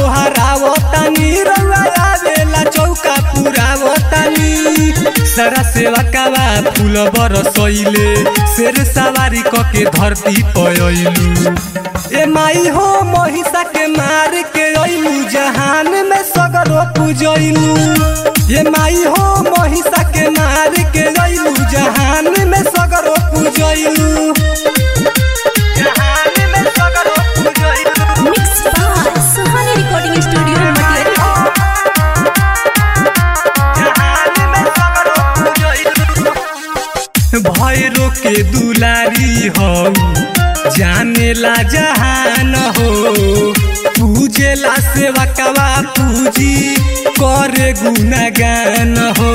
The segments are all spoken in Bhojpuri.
गोहरावतानी रउआ आवेला चौका पुरावतानी सारा सेवा कावा फूल बरसैले शेर सवारी क के धरती पयलू ए माई हो महिषा के मार के अइलू जहान में सगरो पूजैलू ए माई हो महिषा के मार के अइलू जहान में सगरो पूजैलू जहान में सगरो पूजैलू mix by Suhani recording studio Matiyar Bhairo के दुलारी हो जानेला जहान हो पूजेला सेवा कवा पूजी करे गुणगान हो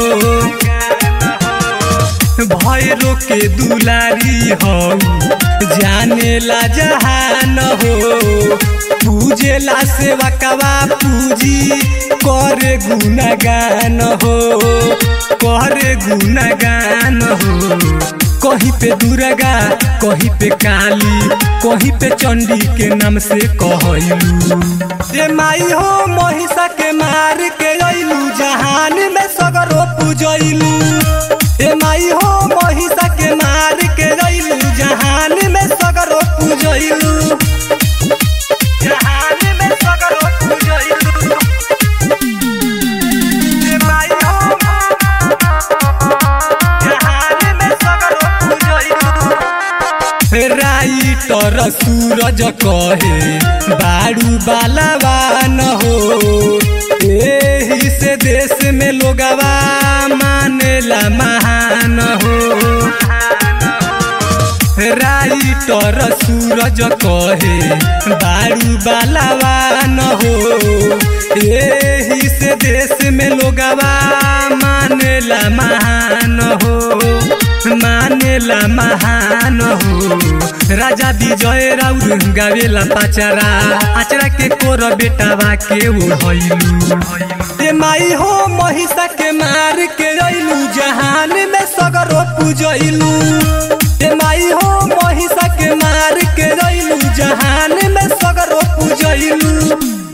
भैरो के दुलारी हो जानेला जहान हो पूजेला सेवा कवा पूजी करे गुणगान हो करे गुणगान हो कहीं पे दुर्गा कहीं पे काली कहीं पे चंडी के नाम से कहलू ए माई हो महिषा के मार के अइलू जहान में सगरो पूजैलू ए माई हो महिषा के मार के अइलू जहान में सगरो पूजैलू जहान में सगरो पूजैलू ए माई हो जहान में सगरो पूजैलू राइटर सूरज कहे बारू बालावान हो एही से देश में लोगवा मानेला महान हो राइटर सूरज कहे बारू बालावान हो एही से देश में लोगवा मानेला महान हो मानेला महान हो राजा विजय राउर गावेला पाचारा आचरा के कोर बेटावा के उड़ैलू ए माई हो महिषा के मार के अइलू जहान में सगरो पूजैलू ए माई हो महिषा के मार के अइलू जहान में सगरो पूजैलू